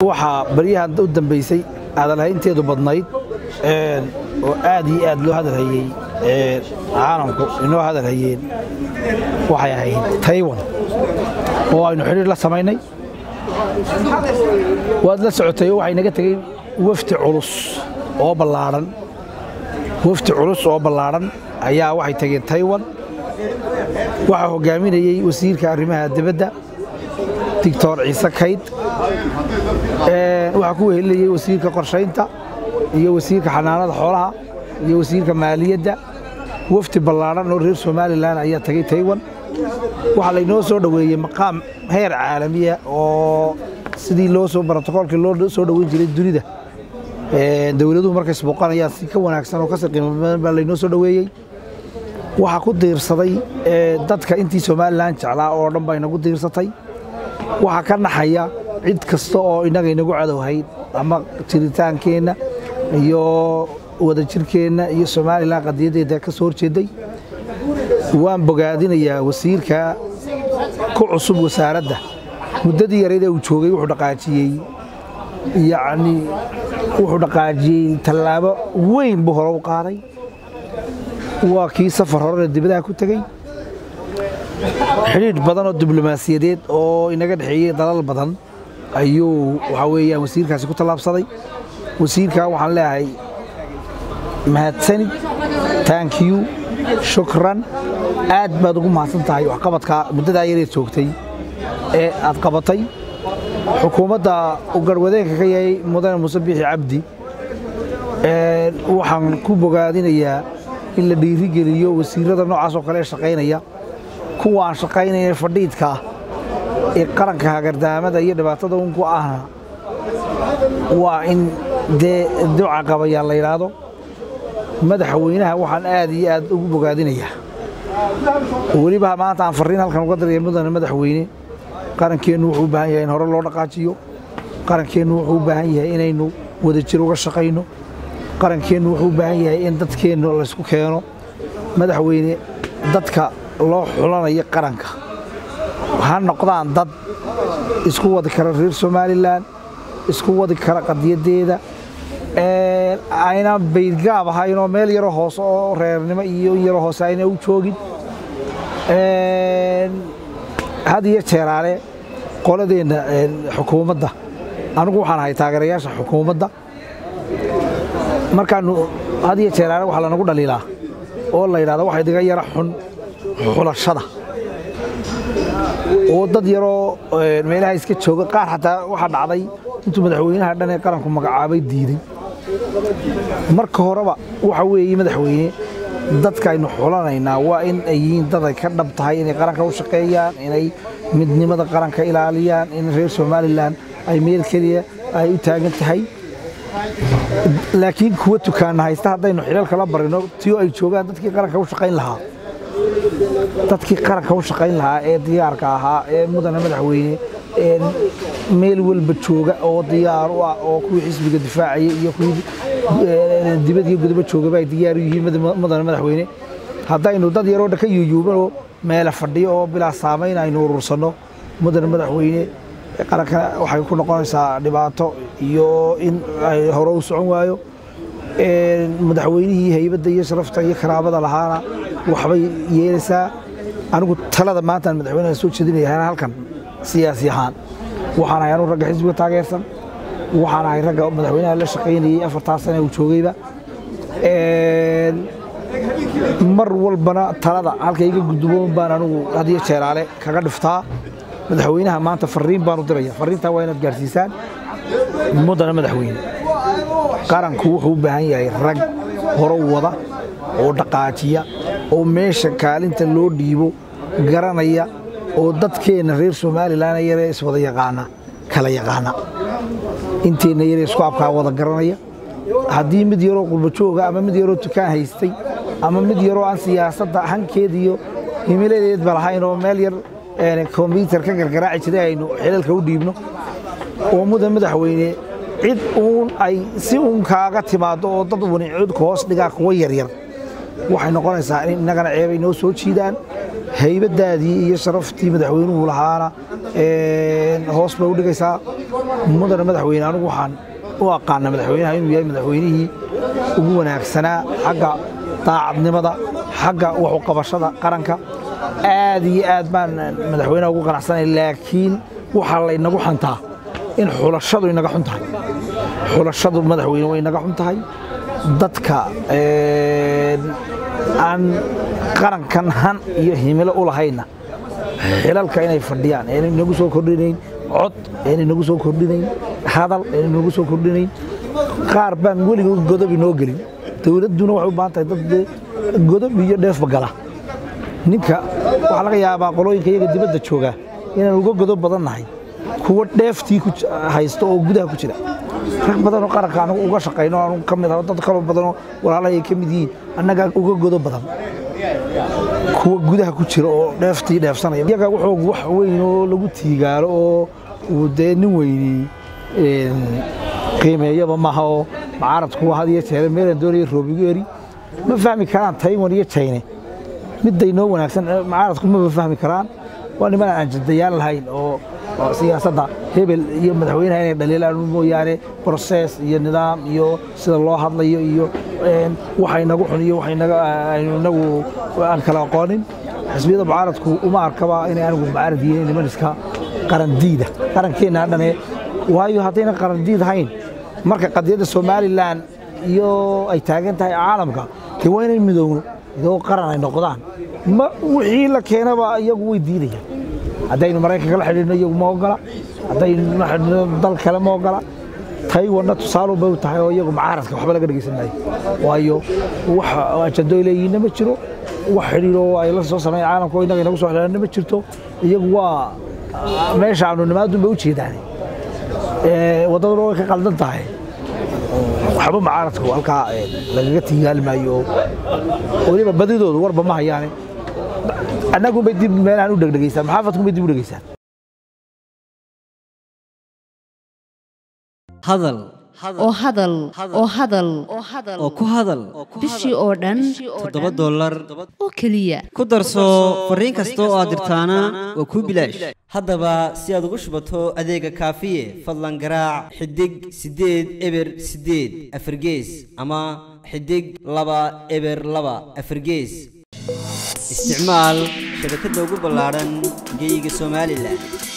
waxaa baryahan u dambaysay hadalhaynteedu badnayd oo aad iyo aad loo hadalhayey caalamku inoo hadalhayeen waxay ahayd taywan oo aynu xidhiir la samaynay waad la socotay oo waxay naga tegey wafdi culus oo ballaadhan wafdi culus oo ballaadhan ayaa waxay tageen taywan waxaa hoggaaminayey wasiirka arrimaha dibadda doctor ciise kayd waxaa ku wehelinayey wasiirka qorshaynta iyo wasiirka xanaanada xoolaha iyo wasiirka maaliyadda wafdi ballaadhan oo reer somalilan ayaa tagay taywan waxaa laynoo soo dhoweeyey maqaam heer caalamiya oo sidii loo soo brotokoolkii loo soo dhoweyn jiray dunida dowladuhu markay isbooqanayaan si ka wanaagsan oo kasii qiimo badan baa laynoo soo dhoweeyey waxaa ku diirsaday dadka intii somalilan jeclaa oo dhan baa inagu diirsatay waxaa ka naxaya cid kasta oo innaga inagu cadowhayd ama jiritaankeenna iyo wadajirkeenna iyo somalilan qadiyaddeeda ka soo horjeeday waan bogaadinayaa wasiirka ku cusub wasaaradda muddadii yarayd ee uu joogay wuxuu dhaqaajiyey yacni wuxuu dhaqaajiyey tallaabo weyn buu hore u qaaday waa kii safar horena dibadaha ku tegey xidhiidh badan oo diblomaasiyadeed oo inaga dhexeeyey dalal badan ayuu waxaa weeyaan wasiirkaasi ku tallaabsaday wasiirka waxaan leeyahay mahadsanid thank you shukran aad baad ugu mahadsan tahay waxqabadka muddadaa yareed joogtay ee aad qabatay xukuumadda uu garwadeenka ka yahay mudane muuse biixi cabdi waxaan ku bogaadinayaa in la dhiirigeliyo wasiirada noocaas oo kale ee shaqaynaya kuwa aan shaqaynayna fadhiidka ee qaranka hagardaamada iyo dhibaatada unku ahna waa in dee duca qabayaa la yidhaahdo madaxweynaha waxaan aad iyo aad ugu bogaadinayaa weliba maanta aan farriin halkan uga diraya mudane madaxweyne qarankeennu wuxuu u baahan yahay in hore loo dhaqaajiyo qarankeennu wuxuu u baahan yahay inaynu wadajir uga shaqayno qarankeennu wuxuu u baahan yahay in dadkeennu laysku keeno madaxweyne dadka loo xulanayo qaranka ha noqdaan dad isku wadi kara reer somalilan isku wadi kara qadiyaddeeda ayna baydgaab ahaynoo meel yaroo hoose oo reernimo iyo in yaroo hoose ayna u joogin had iyo jeeraale qoladeenna xukuumadda anigu waxaan ahay taageerayaasha xukuumadda markaanu had iyo jeeraale waxaa lanagu dhaliilaa oo la yidhahdo waxa idiga yara xun xulashada oo dad yaroo meelaha iska jooga qaar xataa waxaa dhacday intuu madaxweynaha dhan ee qaranku magacaabay diiday marka horeba waxa weeye madaxweyne dadka aynu xulanaynaa waa in ay yihiin dad ay ka dhab tahay inay qaranka u shaqeeyaan inay midnimada qaranka ilaaliyaan in reer somalilan ay meel keliya ay u taagan tahay laakiin kuwa tukaana haysta haddaynu xilaalka la barino tiyo ay joogaan dadkii qaranka u shaqayn lahaa dadkii qaranka u shaqayn lahaa ee diyaarka ahaa ee mudane madaxweyne meel walba jooga oo diyaar u ah oo kuwii xisbiga difaacaya iyo kuwii dibad iyo gudaba joogaba ay diyaar u yihiin mudane madaxweyne haddaynu dad yaroo dhan ka yuuyuubanoo meela fadhiyo oo bilaa saamayn aynu urursanno mudane madaxweyne qaranka waxay ku noqonaysaa dhibaato iyo in ay hore u socon waayo madaxweynihii haybadda iyo sharafta iyo karaabada lahaana waxbay yeelaysaa anigu talada maantaan madaxweynaha soo jeedinaya halkan siyaasi ahaan waxaan ahay anu ragga xisbiga taageersan waxaan ahay ragga madaxweynaha la shaqaynayey afartaa sane uu joogayba mar walbana talada halka iga gudboon baan anugu hadiyo jeeraale kaga dhiftaa madaxweynaha maanta farriin baanu diraya farriintaa waa inaad gaarsiisaan mudane madaxweyne qaranku wuxuu u baahan yahay rag horo wada oo dhaqaajiya oo meesha kaalinta loo dhiibo garanaya oo dadkeenna reer somalilan yaree iswada yaqaana kala yaqaana inteenna yaree isku abkaa wada garanaya haddii mid yaroo qurbajooga ama mid yaroo tukaan haystay ama mid yaroo aan siyaasadda hankeed iyo himiladeedba lahayn oo meel yar kombyutar ka gargaraaci jiray aynu xilalka u dhiibno oo mudan madaxweyne cid uun ay si uun kaaga timaado oo dad wani codka hoos dhigaa kuwa yaryar waxay noqonaysaa in innagana ceebay noo soo jiidaan haybadaadii iyo sharaftii madaxweynuhu lahaana hoos bay u dhigaysaa mudana madaxweyne anigu waxaan u aqaana madaxweynaha inuu yahay madaxweynihii ugu wanaagsanaa xagga daacadnimada xagga wax u qabashada qaranka aad iyo aad baan madaxweynaha ugu qanacsanay laakiin waxaa laynagu xantaa in xulashadu inaga xun tahay xulashadu madaxweyne way inaga xun tahay dadka aan qarankan han iyo himilo u lahayna xilalka inay fadhiyaan aanay nagu soo kordhinayn cod aanay nagu soo kordhinayn hadal aanay nagu soo kordhinayn qaar baan weligood godob inoo gelin dowladduna waxay u baahan tahay dad godob iyo dheefba gala ninka waxaa laga yaabaa qolooyinka iyaga dibadda jooga inaan uga godob badan nahay kuwa dheeftii haysta oo gudaha ku jira rag badanoo qaranka anagu uga shaqayno aanu ka mid ah dad kaloo badanoo walaalahay ay ka mid yihiin annagaa uga godob badan kuwa gudaha ku jira oo dheeftii dheefsanaya iyaga wuxuu wax weyn oo lagu tiigaalo oo uu dee nin weyni qiimeeyaba maaha oo mucaaradku had iyo jeere meelaan doonaya roobigu eri ma fahmi karaan taiwan iyo jayne midday noo wanaagsan mucaaradku maba fahmi karaan waa niman aan jadayaan lahayn oo siyaasadda hebel iyo madaxweynaha inay dhaliilaan mooyaane brosees iyo nidaam iyo sida loo hadlayo iyo waxa inagu xun iyo waxaynu inagu aan kala aqoonin xisbiyada mucaaradku uma arkaba inay anigu mucaarad yihiin niman iska qarandiida qarankeenna dhane waayo haddayna qarandiid hayn marka qadiyadda somalilan iyo ay taagan tahay caalamka dee waa inay midoowno idoo qaran ay noqdaan wixii la keenaba iyagu way diidayaan haddaynu maraykanka la xidhiidhno iyagu ma ogola haddaynu la xidhiidhno dal kale ma ogola taywanna tusaale bay u tahay oo iyagu mucaaradka waxba laga dhegeysan maayo waayo wax ajando ay leeyihiinna ma jiro wax xidhiidho ay la soo sameeyeen caalamka oo innaga inagu soo xidhiidhna ma jirto iyagu waa meeshaanu nimaadun bay u jeedaan waddaduna way ka qaldan tahay waxba mucaaradku halkaa lagaga tigaali maayo weliba badidoodu warba ma hayaane annagunbay dib meelahan u dhegdhegaysaan maxaafadkunbay dib u dhegaysaan hadal oo hadal oo hadal oo ku hadal bishii oo dhan toddoba dollar oo keliya ku darso fariin kasta oo aad dirtaana waa kuu bilaash haddaba si aad ugu shubato adeega kaafiye fadlan garaac xidig siddeed eber siddeed afargees ama xidig laba eber laba afargees isticmaal shabakadda ugu ballaadhan geyga somalilan